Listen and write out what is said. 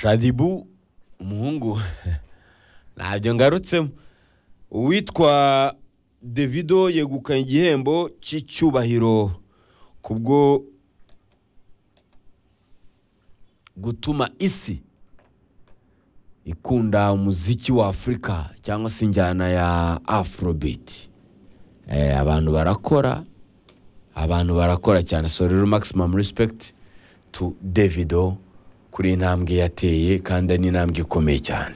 shadibu umuhungu ntabyo ngarutsemo uwitwa davido yegukanye igihembo cy'icyubahiro kubwo gutuma isi ikunda umuziki wa afurika cyangwa se injyana ya afurobiti abantu barakora abantu barakora cyane so rero maximum respect to davido kuri iyi ntambwe yateye kandi ni intambwe ikomeye cyane